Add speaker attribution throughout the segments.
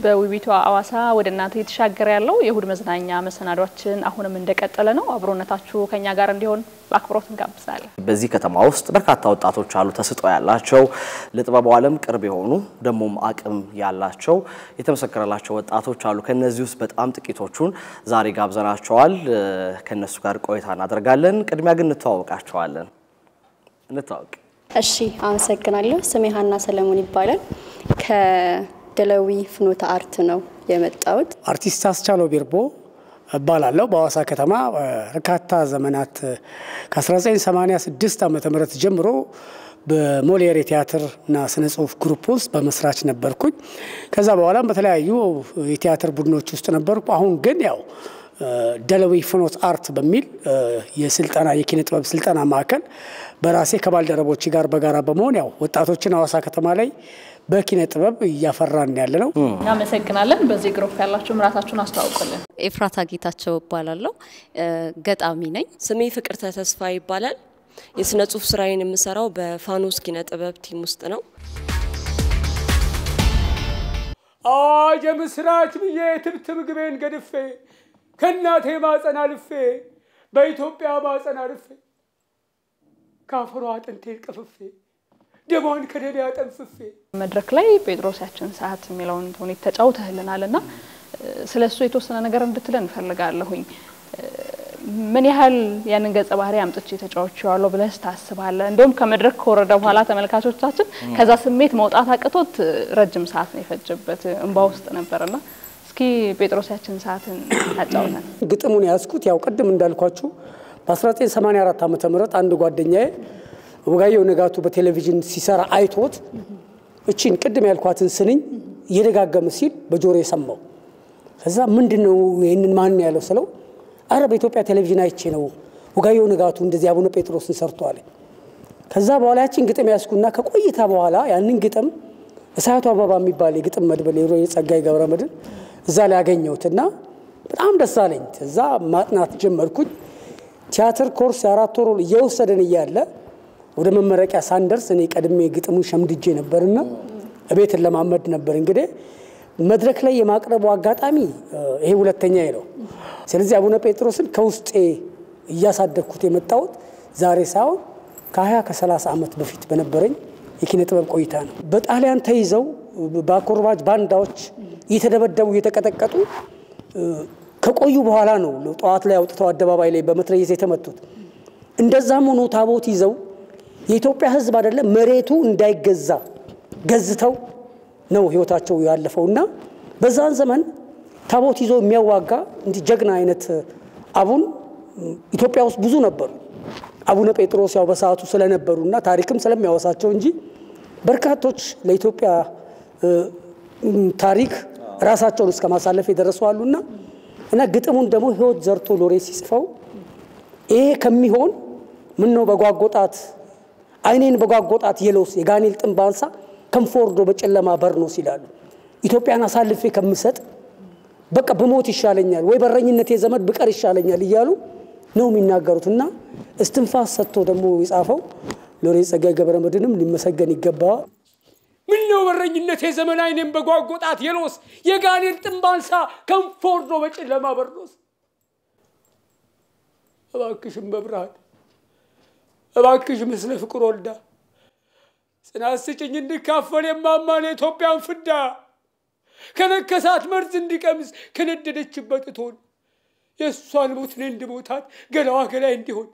Speaker 1: በውቢቷ አዋሳ ወደ እናንተ እየተሻገረ ያለው የእሁድ መዝናኛ መሰናዷችን አሁንም እንደቀጠለ ነው። አብሮነታችሁ ከኛ ጋር እንዲሆን በአክብሮት እንጋብዛለን።
Speaker 2: በዚህ ከተማ ውስጥ በርካታ ወጣቶች አሉ፣ ተሰጥኦ ያላቸው ለጥበቡ ዓለም ቅርብ የሆኑ ደግሞም አቅም ያላቸው የተመሰከረላቸው ወጣቶች አሉ። ከነዚህ ውስጥ በጣም ጥቂቶቹን ዛሬ ጋብዘናቸዋል። ከነሱ ጋር ቆይታ እናደርጋለን። ቅድሚያ ግን እንተዋወቃቸዋለን። እንተዋወቅ።
Speaker 3: እሺ አመሰግናለሁ። ስሜ ሀና ሰለሞን ይባላል። ከደለዊ ፍኖተ አርት ነው የመጣሁት።
Speaker 4: አርቲስት አስቻለው ቢርቦ እባላለሁ። በሐዋሳ ከተማ በርካታ ዘመናት ከ1986 ዓ ም ጀምሮ በሞሊየር የቲያትርና ስነ ጽሁፍ ግሩፕ ውስጥ በመስራች ነበርኩኝ። ከዛ በኋላም በተለያዩ የቲያትር ቡድኖች ውስጥ ነበርኩ። አሁን ግን ያው ደለዊ ፍኖት አርት በሚል የስልጠና የኪነ ጥበብ ስልጠና ማዕከል በራሴ ከባልደረቦች ጋር በጋራ በመሆን ያው ወጣቶችን ሐዋሳ ከተማ ላይ በኪነ ጥበብ እያፈራን ያለ ነው።
Speaker 1: እናመሰግናለን። በዚህ ግሩፕ ያላችሁም ራሳችሁን አስተዋውቁልን።
Speaker 5: ኤፍራታ ጌታቸው እባላለሁ። ገጣሚ ነኝ።
Speaker 6: ስሜ ፍቅርተ ተስፋ ይባላል። የስነ ጽሁፍ ስራዬን የምሰራው በፋኖስ ኪነ ጥበብ ቲም ውስጥ ነው።
Speaker 7: አዋጅ የምስራች ብዬ ትብት ምግቤን ገድፌ ከእናቴ ማፀን አልፌ በኢትዮጵያ ማፀን አልፌ ከአፈሯ አጥንቴን ቀፍፌ ደሟን ከደሜ አጠንፍፌ
Speaker 1: መድረክ ላይ ጴጥሮስ ያችን ሰዓት የሚለውን ተውኔት ተጫውተህልናል እና ስለ እሱ የተወሰነ ነገር እንድትለን እንፈልጋለሁኝ። ምን ያህል ያንን ገጸ ባህሪ አምጥቼ ተጫውቼዋለሁ ብለህ ታስባለህ? እንዲሁም ከመድረክ ከወረደ በኋላ ተመልካቾቻችን ከዛ ስሜት መውጣት አቅቶት ረጅም ሰዓት ነው የፈጀበት፣ እንባ ውስጥ ነበርና እስኪ ጴጥሮስ ያችን ሰዓትን አጫውተን።
Speaker 4: ግጥሙን ያዝኩት ያው ቅድም እንዳልኳችሁ በ1984 ዓ ም አንድ ጓደኛዬ ወጋየሁ ንጋቱ በቴሌቪዥን ሲሰራ አይቶት እቺን ቅድም ያልኳትን ስንኝ እየደጋገመ ሲል በጆሮ የሰማው ከዛ ምንድን ነው ይህንን ማን ያለው ስለው አረ በኢትዮጵያ ቴሌቪዥን አይቼ ነው ወጋየሁ ንጋቱ እንደዚህ አቡነ ጴጥሮስን ሰርቷል። ከዛ በኋላ ያችን ግጥም ያዝኩና ከቆይታ በኋላ ያንን ግጥም እሳቱ አበባ የሚባል የግጥም መድበል የጸጋዬ ገብረ መድኅን እዛ ላይ ያገኘሁትና በጣም ደስ አለኝ። እዛ ማጥናት ጀመርኩኝ። ቲያትር ኮርስ የአራት ወር እየወሰደን እያለ ወደ መመረቂያ ሳንደርስ እኔ ቀድሜ ግጥሙን ሸምድጄ ነበርና እቤትን ለማመድ ነበር እንግዲህ መድረክ ላይ የማቅረቡ አጋጣሚ ይሄ ሁለተኛ ነው። ስለዚህ አቡነ ጴጥሮስን ከውስጤ እያሳደግኩት የመጣሁት ዛሬ ሳይሆን ከ20 ከ30 ዓመት በፊት በነበረኝ የኪነ ጥበብ ቆይታ ነው። በጣሊያን ተይዘው በአኮርባጅ ባንዳዎች እየተደበደቡ እየተቀጠቀጡ ከቆዩ በኋላ ነው ጠዋት ላይ አውጥተው አደባባይ ላይ በመትረየስ የተመቱት። እንደዛም ሆኖ ታቦት ይዘው የኢትዮጵያ ሕዝብ አይደለም መሬቱ እንዳይገዛ ገዝተው ነው ህይወታቸው ያለፈው እና በዛን ዘመን ታቦት ይዞ የሚያዋጋ እንዲህ ጀግና አይነት አቡን ኢትዮጵያ ውስጥ ብዙ ነበሩ። አቡነ ጴጥሮስ ያው በሰዓቱ ስለነበሩና ታሪክም ስለሚያወሳቸው እንጂ በርካቶች ለኢትዮጵያ ታሪክ ራሳቸውን እስከ ማሳለፍ የደረሱ አሉና እና ግጥሙን ደግሞ ህይወት ዘርቶ ሎሬ ሲጽፈው ይሄ ከሚሆን ምን ነው በጓጎጣት አይኔን በጓጎጣት የለውስ የጋኔል ጥንብ አንሳ ክንፍ ወርዶ በጨለማ በርኖስ ይላሉ። ኢትዮጵያን አሳልፌ ከምሰጥ በቃ ብሞት ይሻለኛል ወይ በረኝነት የዘመድ ብቀር ይሻለኛል እያሉ ነው የሚናገሩት እና እስትንፋስ ሰጥቶ ደግሞ የጻፈው ሎሬት ጸጋዬ ገብረ መድኅንም ሊመሰገን ይገባዋል።
Speaker 7: ምን ነው በረኝነት የዘመን አይኔን በጓጎጣት የሎስ የጋኔል ጥንብ አንሳ ክንፍ ወርዶ በጨለማ በርኖስ እባክሽም በብርሃን እባክሽ ምስለ ፍቅር ወልዳ ጽናት ስጭኝ እንዲካፈል የማማን የኢትዮጵያን ፍዳ ከነከሳት መርዝ እንዲቀምስ ከነደደችበት እቶን የእሷን ሞት እኔ እንድሞታት ገላዋ ገላይ እንዲሆን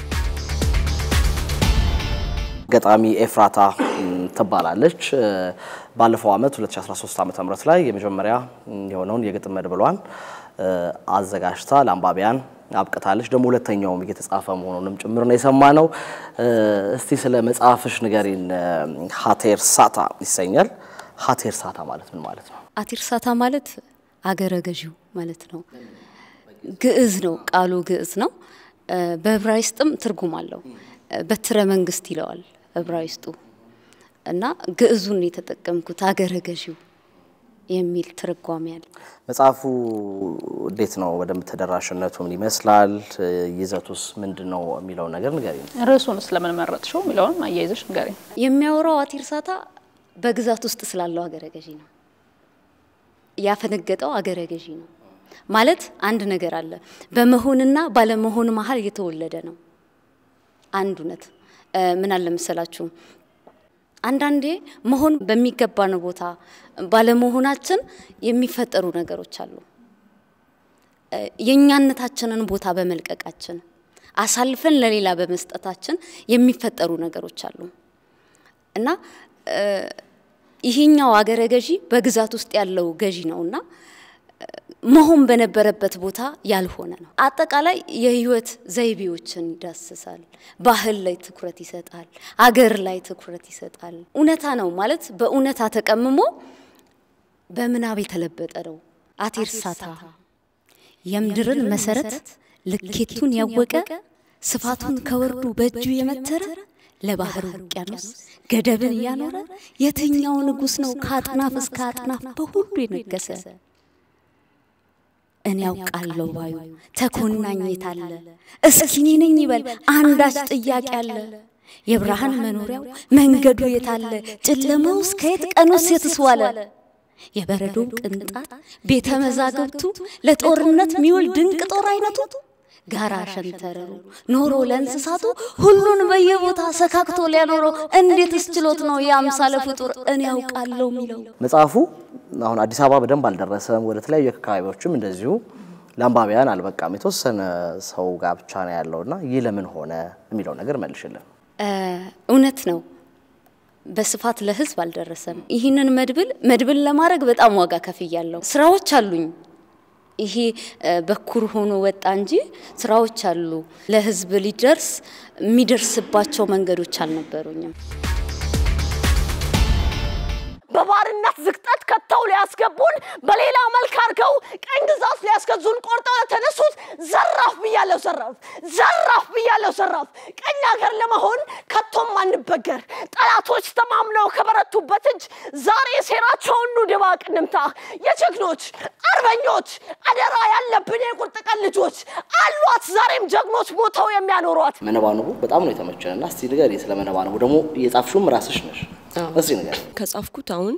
Speaker 2: ገጣሚ ኤፍራታ ትባላለች። ባለፈው ዓመት 2013 ዓ ም ላይ የመጀመሪያ የሆነውን የግጥም መድብሏን አዘጋጅታ ለአንባቢያን አብቅታለች። ደግሞ ሁለተኛውም እየተጻፈ መሆኑንም ጭምር ነው የሰማነው። እስቲ ስለ መጽሐፍሽ ንገሪን። ሀቴር ሳታ ይሰኛል። ሀቴር ሳታ ማለት ምን ማለት ነው?
Speaker 5: አቲርሳታ ማለት አገረ ገዢው ማለት ነው። ግዕዝ ነው ቃሉ ግዕዝ ነው። በዕብራይስጥም ትርጉም አለው። በትረ መንግስት ይለዋል ዕብራይስጡ እና ግዕዙን የተጠቀምኩት አገረ ገዢው የሚል ትርጓሜ አለ።
Speaker 2: መጽሐፉ እንዴት ነው? በደንብ ተደራሽነቱ ምን ይመስላል? ይዘቱስ ምንድን ነው የሚለውን ነገር ንገሪኝ።
Speaker 1: ርዕሱን ስለምን መረጥሽው የሚለውን አያይዘሽ ንገሪኝ።
Speaker 5: የሚያወራው አቲርሳታ በግዛት ውስጥ ስላለው አገረ ገዢ ነው። ያፈነገጠው አገረ ገዢ ነው ማለት አንድ ነገር አለ። በመሆንና ባለመሆን መሀል የተወለደ ነው። አንድ እውነት ምን አለ መሰላችሁ፣ አንዳንዴ መሆን በሚገባን ቦታ ባለመሆናችን የሚፈጠሩ ነገሮች አሉ። የእኛነታችንን ቦታ በመልቀቃችን አሳልፈን ለሌላ በመስጠታችን የሚፈጠሩ ነገሮች አሉ እና ይሄኛው አገረ ገዢ በግዛት ውስጥ ያለው ገዢ ነውና መሆን በነበረበት ቦታ ያልሆነ ነው። አጠቃላይ የህይወት ዘይቤዎችን ይዳስሳል። ባህል ላይ ትኩረት ይሰጣል። አገር ላይ ትኩረት ይሰጣል። እውነታ ነው ማለት በእውነታ ተቀምሞ በምናብ የተለበጠ ነው። አቴርሳታ የምድርን መሰረት ልኬቱን ያወቀ ስፋቱን ከወርዱ በእጁ የመተረ ለባህር ውቅያኖስ ገደብን እያኖረ የትኛው ንጉሥ ነው ከአጥናፍ እስከ አጥናፍ በሁሉ የነገሰ? እኔ ያውቃለሁ ባዩ ተኮናኝ የታለ? እስኪ እኔ ነኝ ይበል አንዳች ጥያቄ አለ። የብርሃን መኖሪያው መንገዱ የታለ? ጨለማውስ ከየት ቀኑስ የትስዋለ? የበረዶ ቅንጣት ቤተ መዛግብቱ ለጦርነት ሚውል ድንቅ ጦር አይነቱ ጋራ ሸንተረሩ ኖሮ ለእንስሳቱ ሁሉን በየቦታ ሰካክቶ ሊያኖረው እንዴትስ ችሎት ነው የአምሳለ ፍጡር እኔ ያውቃለሁ የሚለው?
Speaker 2: መጽሐፉ አሁን አዲስ አበባ በደንብ አልደረሰም። ወደ ተለያዩ አካባቢዎችም እንደዚሁ ለአንባቢያን አልበቃም። የተወሰነ ሰው ጋር ብቻ ነው ያለውና ይህ ለምን ሆነ የሚለው ነገር መልሽልን።
Speaker 5: እውነት ነው በስፋት ለህዝብ አልደረሰም። ይህንን መድብል መድብል ለማድረግ በጣም ዋጋ ከፍያለሁ። ስራዎች አሉኝ። ይሄ በኩር ሆኖ ወጣ እንጂ ስራዎች አሉ። ለህዝብ ሊደርስ የሚደርስባቸው መንገዶች አልነበሩኝም።
Speaker 8: በባርነት ዝቅጠት ከተው ሊያስገቡን በሌላ መልክ አድርገው ቀኝ ግዛት ሊያስገዙን ቆርጠው የተነሱት ዘራፍ ብያለሁ፣ ዘራፍ ዘራፍ ብያለሁ፣ ዘራፍ ቀኝ ሀገር ለመሆን ከቶም አንበገር። ጠላቶች ተማምነው ከበረቱበት እጅ ዛሬ ሴራቸውን ኑ ድባቅ እንምታ። የጀግኖች አርበኞች አደራ ያለብን የቁርጥ ቀን ልጆች አሏት ዛሬም ጀግኖች ሞተው የሚያኖሯት።
Speaker 2: መነባንቡ በጣም ነው የተመቸን እና እስቲ ንገሪ ስለ መነባንቡ ደግሞ የጻፍሽውም ራስሽ ነሽ። እስቲ ንገሪ።
Speaker 6: ከጻፍኩት አሁን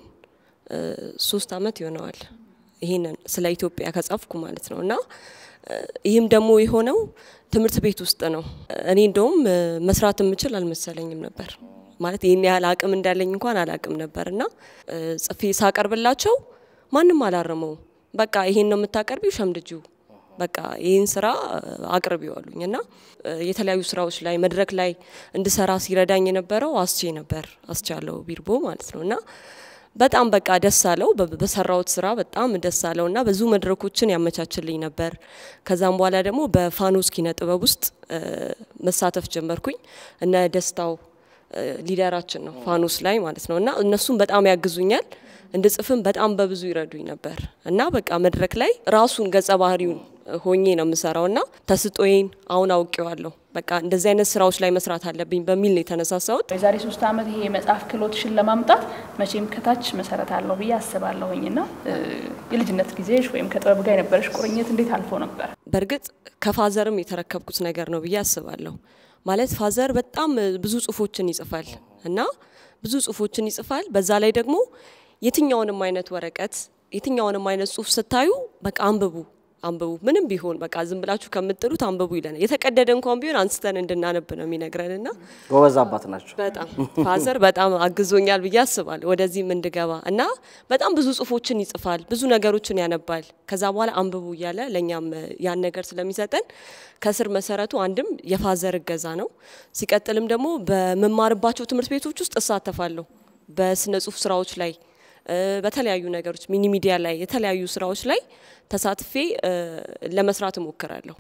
Speaker 6: ሶስት አመት ይሆነዋል። ይሄንን ስለ ኢትዮጵያ ከጻፍኩ ማለት ነው እና ይህም ደግሞ የሆነው ትምህርት ቤት ውስጥ ነው። እኔ እንደውም መስራት የምችል አልመሰለኝም ነበር ማለት ይህን ያህል አቅም እንዳለኝ እንኳን አላቅም ነበር እና ጽፌ ሳቀርብላቸው ማንም አላረመው። በቃ ይሄን ነው የምታቀርቢው፣ ሸምድጂው በቃ ይህን ስራ አቅርቢው አሉኝ እና የተለያዩ ስራዎች ላይ መድረክ ላይ እንድሰራ ሲረዳኝ የነበረው አስቼ ነበር። አስቻለው ቢርቦ ማለት ነው እና በጣም በቃ ደስ አለው። በሰራውት ስራ በጣም ደስ አለው እና ብዙ መድረኮችን ያመቻችልኝ ነበር። ከዛም በኋላ ደግሞ በፋኖስ ኪነ ጥበብ ውስጥ መሳተፍ ጀመርኩኝ። እነ ደስታው ሊደራችን ነው ፋኖስ ላይ ማለት ነው እና እነሱም በጣም ያግዙኛል። እንድጽፍም በጣም በብዙ ይረዱኝ ነበር እና በቃ መድረክ ላይ ራሱን ገጸ ባህሪውን ሆኜ ነው የምሰራው እና ተስጦዬን አሁን አውቄዋለሁ። በቃ እንደዚህ አይነት ስራዎች ላይ መስራት አለብኝ በሚል ነው የተነሳሳሁት።
Speaker 1: የዛሬ ሶስት ዓመት ይሄ የመጽሐፍ ክህሎትሽን ለማምጣት መቼም ከታች መሰረት አለው ብዬ አስባለሁኝ እና የልጅነት ጊዜሽ ወይም ከጥበብ ጋር የነበረሽ ቁርኝት እንዴት አልፎ ነበር?
Speaker 6: በእርግጥ ከፋዘርም የተረከብኩት ነገር ነው ብዬ አስባለሁ። ማለት ፋዘር በጣም ብዙ ጽሁፎችን ይጽፋል እና ብዙ ጽሁፎችን ይጽፋል። በዛ ላይ ደግሞ የትኛውንም አይነት ወረቀት የትኛውንም አይነት ጽሁፍ ስታዩ በቃ አንብቡ አንብቡ ምንም ቢሆን በቃ ዝም ብላችሁ ከምጥሉት አንብቡ ይለናል። የተቀደደ እንኳን ቢሆን አንስተን እንድናነብ ነው የሚነግረን እና
Speaker 2: ጎበዝ አባት ናቸው።
Speaker 6: በጣም ፋዘር በጣም አግዞኛል ብዬ አስባለሁ ወደዚህም እንድገባ እና በጣም ብዙ ጽሁፎችን ይጽፋል፣ ብዙ ነገሮችን ያነባል። ከዛ በኋላ አንብቡ እያለ ለእኛም ያን ነገር ስለሚሰጠን ከስር መሰረቱ አንድም የፋዘር እገዛ ነው። ሲቀጥልም ደግሞ በመማርባቸው ትምህርት ቤቶች ውስጥ እሳተፋለሁ በስነ ጽሁፍ ስራዎች ላይ በተለያዩ ነገሮች ሚኒ ሚዲያ ላይ የተለያዩ ስራዎች ላይ ተሳትፌ ለመስራት እሞክራለሁ።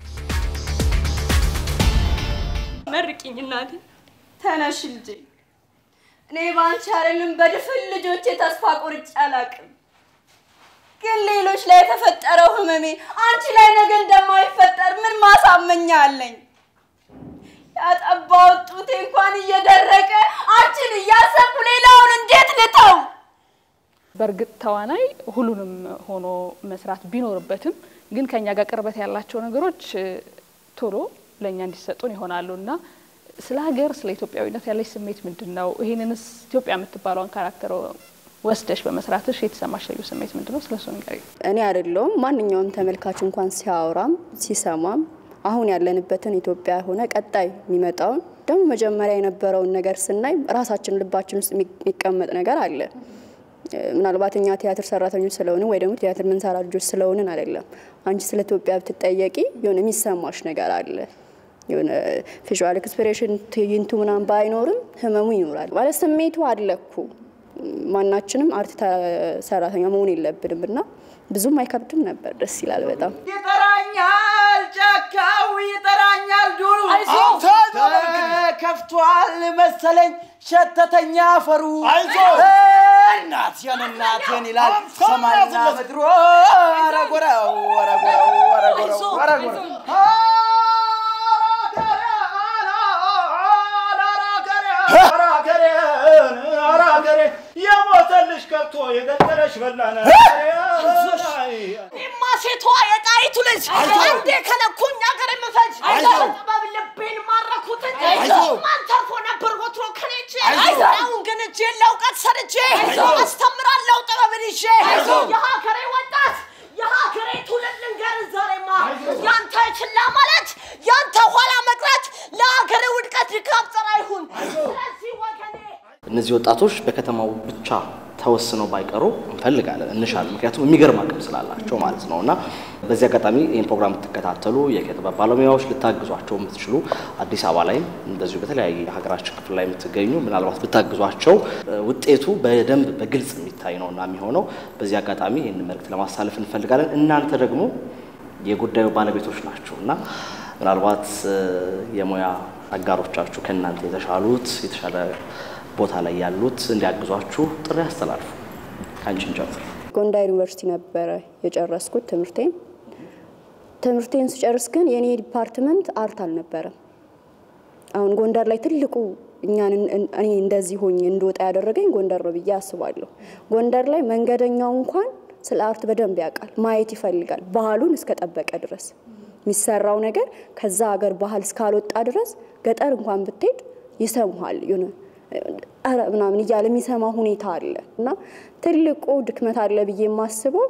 Speaker 8: መርቂኝ እናቴ። ተነሽ ልጄ። እኔ በአንቺ አይደለም በድፍን ልጆቼ ተስፋ ቆርጬ አላቅም። ግን ሌሎች ላይ የተፈጠረው ህመሜ አንቺ ላይ ነገ እንደማይፈጠር ምን ማሳመኛ አለኝ? ያጠባው ጡቴ እንኳን እየደረቀ አንቺን እያሰብኩ ሌላውን እንዴት ልተው?
Speaker 1: በእርግጥ ተዋናይ ሁሉንም ሆኖ መስራት ቢኖርበትም ግን ከኛ ጋር ቅርበት ያላቸው ነገሮች ቶሎ ለእኛ እንዲሰጡን ይሆናሉ እና ስለ ሀገር ስለ ኢትዮጵያዊነት ያለች ስሜት ምንድን ነው? ይህንንስ ኢትዮጵያ የምትባለውን ካራክተር ወስደሽ በመስራትሽ የተሰማሽ ልዩ ስሜት ምንድን ነው? ስለሱ ንገሪኝ።
Speaker 3: እኔ አይደለውም ማንኛውም ተመልካች እንኳን ሲያወራም ሲሰማም አሁን ያለንበትን ኢትዮጵያ ሆነ ቀጣይ የሚመጣውን ደግሞ መጀመሪያ የነበረውን ነገር ስናይ ራሳችን ልባችን ውስጥ የሚቀመጥ ነገር አለ። ምናልባት እኛ ቲያትር ሰራተኞች ስለሆንን ወይ ደግሞ ቲያትር ምንሰራ ልጆች ስለሆንን አይደለም። አንቺ ስለ ኢትዮጵያ ብትጠየቂ የሆነ የሚሰማሽ ነገር አለ። የሆነ ቪዥዋል ኤክስፕሬሽን ትዕይንቱ ምናምን ባይኖርም ህመሙ ይኖራል ማለት ስሜቱ አለኩ። ማናችንም አርት ሰራተኛ መሆን የለብንም እና ብዙም አይከብድም ነበር። ደስ ይላል በጣም
Speaker 9: ይጠራኛል ጫካው ይጠራኛል ዱሩ ከፍቷል መሰለኝ ሸተተኛ አፈሩ እናቴን እናቴን ይላል ሰማይና ምድሩ አረጎራው አረጎራው አረጎራው አረጎራው
Speaker 10: የሞተልሽ ከብቶ የገደለሽ በላነ
Speaker 8: እኔማ ሴቷ የጣይቱ ልጅ አንዴ ከነኩኝ አገር የምፈጅ ጥበብ ልቤን ማረኩት እንጂ ማን ተርፎ ነበር ወትሮ ከኔ እጄ አሁን ግን እጄን ለእውቀት ሰድጄ አስተምራለሁ ጥበብን ይዤ የሀገሬ ወጣት የሀገሬ ትውልድ ልንገርህ ዛሬማ ያንተ ችላ ማለት ያንተ ኋላ መቅረት ለሀገሬ ውድቀት ድካም ጸር አይሁን ስለዚህ ወገኔ
Speaker 2: እነዚህ ወጣቶች በከተማው ብቻ ተወስነው ባይቀሩ እንፈልጋለን እንሻለን። ምክንያቱም የሚገርም አቅም ስላላቸው ማለት ነው። እና በዚህ አጋጣሚ ይህን ፕሮግራም የምትከታተሉ የኪነ ጥበብ ባለሙያዎች ልታግዟቸው የምትችሉ አዲስ አበባ ላይም እንደዚሁ በተለያየ የሀገራችን ክፍል ላይ የምትገኙ ምናልባት ብታግዟቸው ውጤቱ በደንብ በግልጽ የሚታይ ነው እና የሚሆነው በዚህ አጋጣሚ ይህን መልእክት ለማሳለፍ እንፈልጋለን። እናንተ ደግሞ የጉዳዩ ባለቤቶች ናቸው እና ምናልባት የሙያ አጋሮቻችሁ ከእናንተ የተሻሉት የተሻለ ቦታ ላይ ያሉት እንዲያግዟችሁ ጥሪ ያስተላልፉ። ከአንቺን ጀምር።
Speaker 3: ጎንደር ዩኒቨርሲቲ ነበረ የጨረስኩት ትምህርቴን። ትምህርቴን ስጨርስ ግን የኔ ዲፓርትመንት አርት አልነበረም። አሁን ጎንደር ላይ ትልቁ እኛን እኔ እንደዚህ ሆኜ እንድወጣ ያደረገኝ ጎንደር ነው ብዬ አስባለሁ። ጎንደር ላይ መንገደኛው እንኳን ስለ አርት በደንብ ያውቃል፣ ማየት ይፈልጋል፣ ባህሉን እስከጠበቀ ድረስ የሚሰራው ነገር ከዛ ሀገር ባህል እስካልወጣ ድረስ ገጠር እንኳን ብትሄድ ይሰሙሃል የሆነ ኧረ ምናምን እያለ የሚሰማ ሁኔታ አለ እና ትልቁ ድክመት አለ ብዬ የማስበው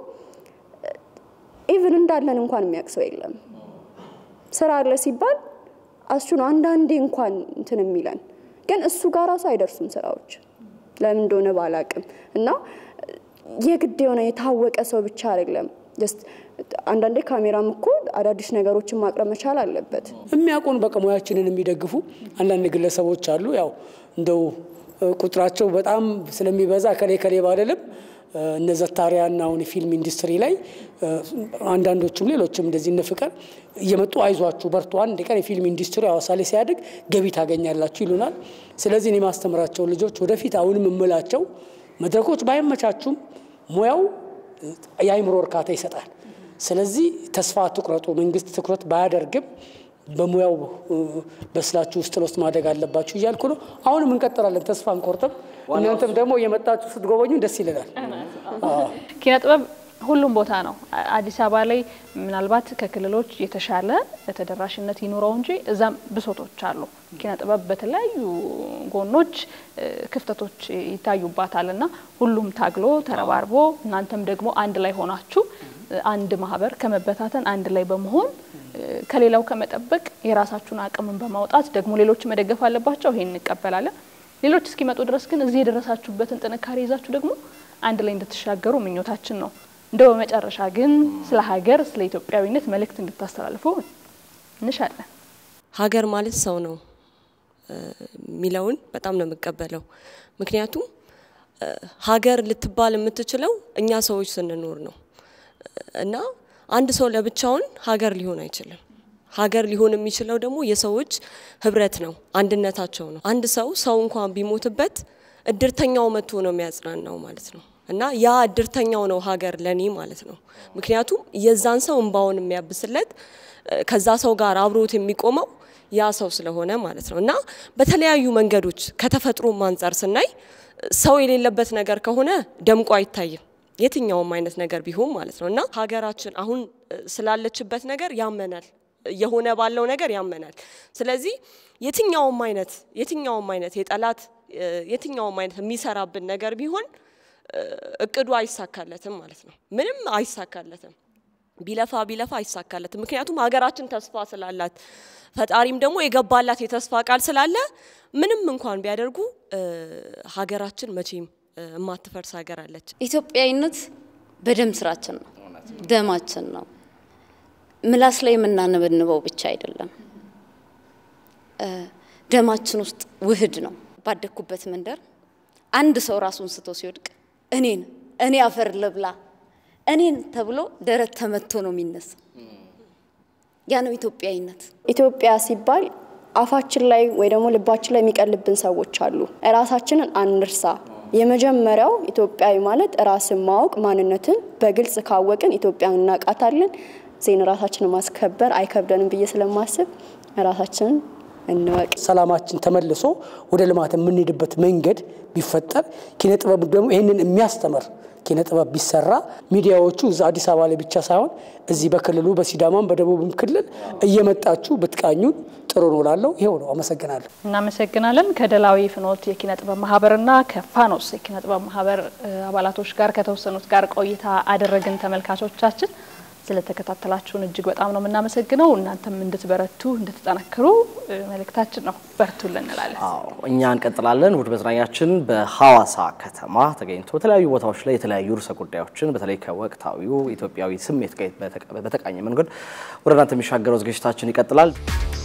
Speaker 3: ኢቭን እንዳለን እንኳን የሚያውቅ ሰው የለም። ስራ አለ ሲባል አሱ ነው አንዳንዴ እንኳን እንትን የሚለን ግን እሱ ጋር ራሱ አይደርሱም ስራዎች ለምን እንደሆነ ባላቅም እና የግድ የሆነ የታወቀ ሰው ብቻ አይደለም ጀስት አንዳንዴ ካሜራም እኮ አዳዲስ ነገሮችን ማቅረብ መቻል አለበት።
Speaker 4: የሚያውቁን በቃ ሙያችንን የሚደግፉ አንዳንድ ግለሰቦች አሉ። ያው እንደው ቁጥራቸው በጣም ስለሚበዛ ከሌ ከሌ ባለልም እነ ዘታሪያና አሁን የፊልም ኢንዱስትሪ ላይ አንዳንዶቹም ሌሎችም እንደዚህ እነ ፍቅር እየመጡ አይዟችሁ በርቱ፣ አንድ ቀን የፊልም ኢንዱስትሪ ሐዋሳ ላይ ሲያድግ ገቢ ታገኛላችሁ ይሉናል። ስለዚህ እኔ የማስተምራቸውን ልጆች ወደፊት አሁንም እምላቸው መድረኮች ባይመቻቹም ሙያው የአይምሮ እርካታ ይሰጣል። ስለዚህ ተስፋ አትቁረጡ። መንግስት ትኩረት ባያደርግም በሙያው በስላችሁ ውስጥ ለውስጥ ማደግ አለባችሁ እያልኩ ነው። አሁንም እንቀጥላለን፣ ተስፋ አንቆርጥም። እናንተም ደግሞ እየመጣችሁ ስትጎበኙ ደስ ይለናል።
Speaker 1: ኪነ ጥበብ ሁሉም ቦታ ነው። አዲስ አበባ ላይ ምናልባት ከክልሎች የተሻለ ተደራሽነት ይኑረው እንጂ እዛም ብሶቶች አሉ። ኪነ ጥበብ በተለያዩ ጎኖች ክፍተቶች ይታዩባታል እና ሁሉም ታግሎ ተረባርቦ እናንተም ደግሞ አንድ ላይ ሆናችሁ አንድ ማህበር ከመበታተን አንድ ላይ በመሆን ከሌላው ከመጠበቅ የራሳችሁን አቅምን በማውጣት ደግሞ ሌሎች መደገፍ አለባቸው። ይሄን እንቀበላለን። ሌሎች እስኪመጡ ድረስ ግን እዚህ የደረሳችሁበትን ጥንካሬ ይዛችሁ ደግሞ አንድ ላይ እንድትሻገሩ ምኞታችን ነው። እንደው በመጨረሻ ግን ስለ ሀገር፣ ስለ ኢትዮጵያዊነት መልእክት እንድታስተላልፉ እንሻለን።
Speaker 6: ሀገር ማለት ሰው ነው የሚለውን በጣም ነው የምቀበለው። ምክንያቱም ሀገር ልትባል የምትችለው እኛ ሰዎች ስንኖር ነው እና አንድ ሰው ለብቻውን ሀገር ሊሆን አይችልም። ሀገር ሊሆን የሚችለው ደግሞ የሰዎች ህብረት ነው፣ አንድነታቸው ነው። አንድ ሰው ሰው እንኳን ቢሞትበት እድርተኛው መጥቶ ነው የሚያጽናናው ማለት ነው እና ያ እድርተኛው ነው ሀገር ለኔ ማለት ነው። ምክንያቱም የዛን ሰው እንባውን የሚያብስለት ከዛ ሰው ጋር አብሮት የሚቆመው ያ ሰው ስለሆነ ማለት ነው እና በተለያዩ መንገዶች ከተፈጥሮም አንጻር ስናይ ሰው የሌለበት ነገር ከሆነ ደምቆ አይታይም የትኛውም አይነት ነገር ቢሆን ማለት ነው እና ሀገራችን አሁን ስላለችበት ነገር ያመናል የሆነ ባለው ነገር ያመናል። ስለዚህ የትኛውም አይነት የትኛውም አይነት የጠላት የትኛውም አይነት የሚሰራብን ነገር ቢሆን እቅዱ አይሳካለትም ማለት ነው። ምንም አይሳካለትም። ቢለፋ ቢለፋ አይሳካለትም። ምክንያቱም ሀገራችን ተስፋ ስላላት ፈጣሪም ደግሞ የገባላት የተስፋ ቃል ስላለ ምንም እንኳን ቢያደርጉ ሀገራችን መቼም የማትፈርስ ሀገር አለች።
Speaker 5: ኢትዮጵያዊነት በደም ስራችን ነው፣ ደማችን ነው። ምላስ ላይ የምናነበንበው ብቻ አይደለም፣ ደማችን ውስጥ ውህድ ነው። ባደግኩበት መንደር አንድ ሰው ራሱን ስቶ ሲወድቅ እኔን እኔ አፈር ልብላ እኔን ተብሎ ደረት ተመቶ ነው የሚነሳ። ያ ነው ኢትዮጵያዊነት።
Speaker 3: ኢትዮጵያ ሲባል አፋችን ላይ ወይ ደግሞ ልባችን ላይ የሚቀልብን ሰዎች አሉ። ራሳችንን አንርሳ። የመጀመሪያው ኢትዮጵያዊ ማለት ራስን ማወቅ፣ ማንነትን በግልጽ ካወቅን ኢትዮጵያን እናውቃታለን። ዜን ራሳችንን ማስከበር አይከብደንም ብዬ ስለማስብ ራሳችንን እንወቅ።
Speaker 4: ሰላማችን ተመልሶ ወደ ልማት የምንሄድበት መንገድ ቢፈጠር ኪነ ጥበብ ደግሞ ይህንን የሚያስተምር ኪነ ጥበብ ቢሰራ ሚዲያዎቹ እዛ አዲስ አበባ ላይ ብቻ ሳይሆን እዚህ በክልሉ በሲዳማም በደቡብም ክልል እየመጣችሁ ብትቃኙን ጥሩ ነው ላለው ይኸው ነው። አመሰግናለሁ።
Speaker 1: እናመሰግናለን። ከደላዊ ፍኖት የኪነ ጥበብ ማህበርና ከፋኖስ የኪነ ጥበብ ማህበር አባላቶች ጋር ከተወሰኑት ጋር ቆይታ አደረግን። ተመልካቾቻችን ስለተከታተላችሁን እጅግ በጣም ነው የምናመሰግነው። እናንተም እንድትበረቱ እንድትጠነክሩ መልእክታችን ነው። በርቱልን እንላለን።
Speaker 2: አዎ እኛ እንቀጥላለን። እሁድ መዝናኛችን በሐዋሳ ከተማ ተገኝቶ በተለያዩ ቦታዎች ላይ የተለያዩ ርዕሰ ጉዳዮችን በተለይ ከወቅታዊው ኢትዮጵያዊ ስሜት ጋር በተቃኘ መንገድ ወደ እናንተ የሚሻገረው ዝግጅታችን ይቀጥላል።